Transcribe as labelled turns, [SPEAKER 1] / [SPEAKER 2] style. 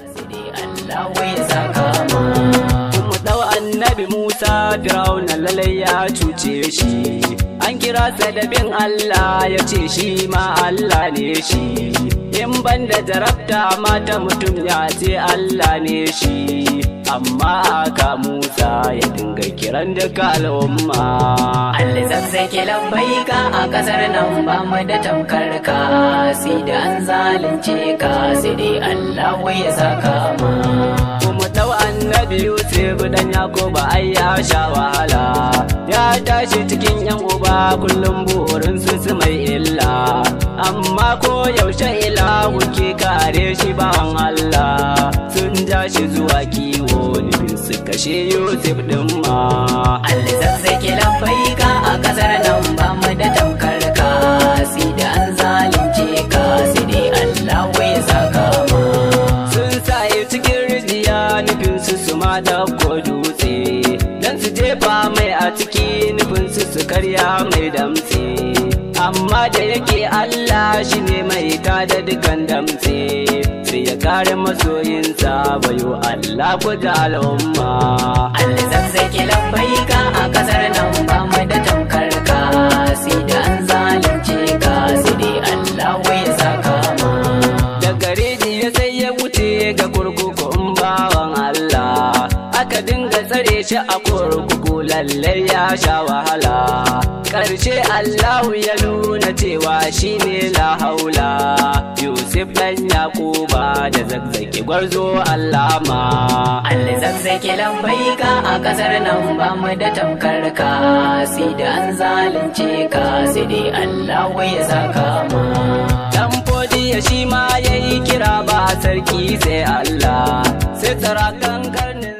[SPEAKER 1] Allah wai saka ma
[SPEAKER 2] Kuma ɗau annabi Musa Fir'auna lalai ya cuce shi. An kira sa da bin Allah ya ce shi ma Allah ne shi. In ban da jarabta mata mutum ya ce Allah ne shi. Amma aka Musa ya dinga kiran duka al'umma.
[SPEAKER 1] Allah zazzake lambaika a kasar nan ba mu da tamkar ka sai da an zalunce ka sai dai Allah wai ya saka ma
[SPEAKER 2] Kuma ɗau annabi Yusuf dan Yakuba ai ya sha wahala. Ya tashi cikin yan uba kullum burin su su mai illa. Amma ko yaushe ilahu ke kare shi bawan Allah. Sun ja shi zuwa kiwo nufin su kashe Yusuf ɗin ma.
[SPEAKER 1] Allah zazzake lambaika a kasar nan ba mu da tamkar ka sai da an zalunce ka sai dai Allah wai ya saka ma
[SPEAKER 2] Sun saye cikin rijiya nufin su su ma ɗauko dutse. Dan su jefa mai a ciki nufin su su karya mai damtse. Amma da yake Allah shi ne mai tada dukan damtse. Sai ya kare masoyinsa bayo Allah ku da al'umma.
[SPEAKER 1] Allah zazzake lambaika a kasar nan ba mu da tamkar ka sai da an zalunce ka sai dai Allah wai ya saka ma
[SPEAKER 2] Daga rijiya sai ya wuce ga kurkuku in bawan Allah. Aka dinga tsare shi a kurkuku lallai ya sha wahala. Ƙarshe Allahu ya nuna cewa shi ne la haula. Yusuf ɗan Yakuba da zazzaki gwarzo Allama.
[SPEAKER 1] Allah zazzake lambaika a kasar nan ba mu da tamkar ka sai da an zalunce ka sai dai Allah wai ya saka ma
[SPEAKER 2] Dan fodiya shi ma ya yi kira ba sarki sai Allah. Sai tsara kan karnin